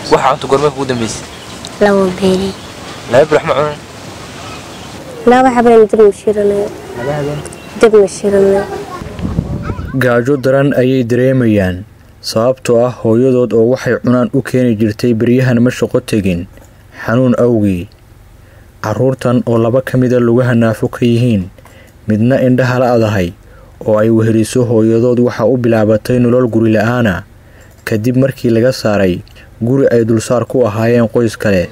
waxa cunta goormee kugu dambeysay laba beeri laba bir wax ma cunan laba habeen dib ma shiranayo laba habeen dib ma shiranayo gaajo daran ayay dareemayaan sababtoo ah hooyadood oo waxay cunaan u keeni jirtay beryahan ma shaqo tegin xanuun awgii carruurtan oo laba ka mida lugaha naafo ka yihiin midna indhaha la adahay oo ay weheliso hooyadood waxaa u bilaabatay nolol guri la-aana kadib markii laga saaray guri ay dulsaar ku ahaayeen qoys kale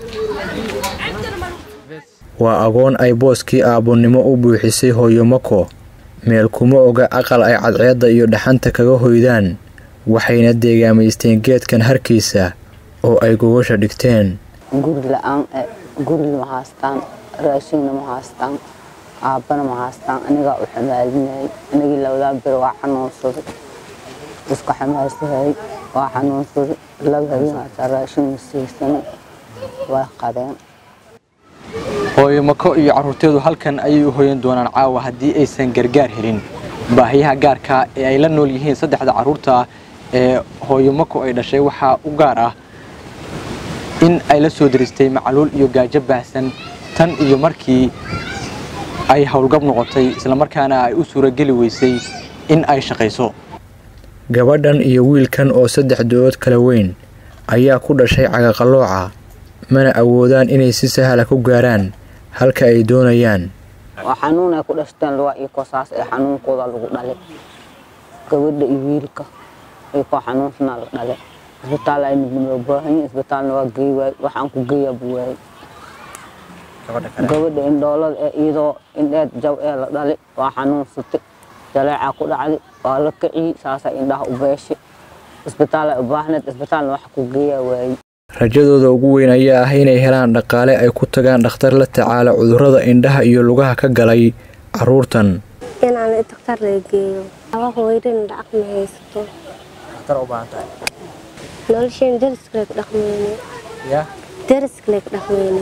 waa agoon ay booskii aabbonimo u buuxisay hooyo mako meel kuma oga aqal ay cadceedda iyo dhaxanta kaga hoydaan waxayna deegaamaysteen geedkan harkiisa oo ay gogosha dhigteen guri la-aan gurina ma haystaan raashinna ma haystaan aabbana ma haystaan anigaa u xamaalinayay anigii labadaa bir waa xanuunsaday iska xamaalsahay waa xanuunsaday laba habeen hataa raashin ma siisanay waa qadeen hooyo mako iyo carruurteedu halkan ayay u hoyan doonaan caawa haddii aysan gargaar helin baahiyaha gaarka ee ay la nool yihiin saddexda carruurta ee hooyo mako ay dhashay waxaa u gaar ah in ay la soo diristay macluul iyo gaajo baahsan tan iyo markii ay howlgab noqotay islamarkaana ay u suurageli weysay in ay shaqayso gabadhan iyo wiilkan oo saddex dood kala weyn ayaa ku dhashay cagaqalooca mana awoodaan inay si sahla ku gaaraan halka ay doonayaan waa xanuun ay ku dhashteen luga iyo kosaas ee xanuunkooda lagu dhalay gabadha iyo wiilka iyo koo xanuunsanaa la dhalay isbitaal ay noo baahanyi isbitaalna waa geey waay waxaan ku geeyaa buu waayay gabadha indhoolada ee iyadoo indheed jaw ee la dhalay waa xanuunsatay jaleecaa ku dhacday waa la kiciyey saasay indhaha u beeshay isbitaal ay u baahneed isbitaalna wax ku geeyaa waayey rajadooda ugu weyn ayaa ah inay helaan dhaqaale ay ku tagaan dhakhtar la tacaala cudurrada indhaha iyo lugaha ka galay carruurtan inaan daktar la geeyo laba hooyadin lacag ma haysato nolosheen dariskale ka dhaqmeyne dariskale ka dhaqmeyne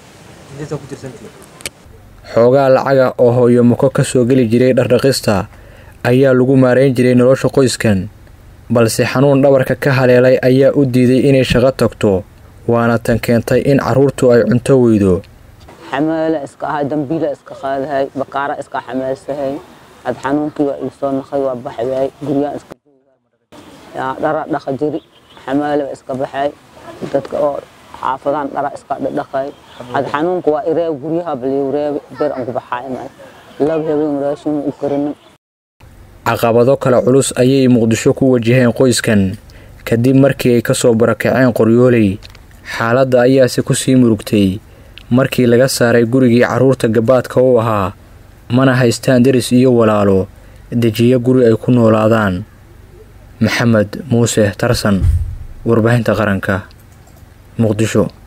xoogaa lacaga oo hooyo mako ka soo geli jiray dhardhaqista ayaa lagu maarayn jiray nolosha qoyskan balse xanuun dhabarka ka haleelay ayaa u diiday inay shaqo tagto waana tan keentay in carruurtu ay cunto weydo xamaala iska ahay dambiila iska qaadahay bakaara iska xamaalsahay had xanuunkii waa iisoo naqay waa baxwaay guryaan iska yaa dhara dhaqa jiri xamaalaba iska baxay dadka oo xaafadaan dhara iska dhaqay had xanuunka waa ireeb guryaha baliyu reebe bir aan ku baxaay maay laba habeen raashin u karinin caqabado kale culus ayay muqdisho ku wajaheen qoyskan kadib markii ay ka soo barakaceen qoryooley xaaladda ayaase ku sii murugtay markii laga saaray gurigii carruurta gabaadka u ahaa mana haystaan deris iyo walaalo dejiyo guri ay ku noolaadaan maxamed muuse tarsan warbaahinta qaranka muqdisho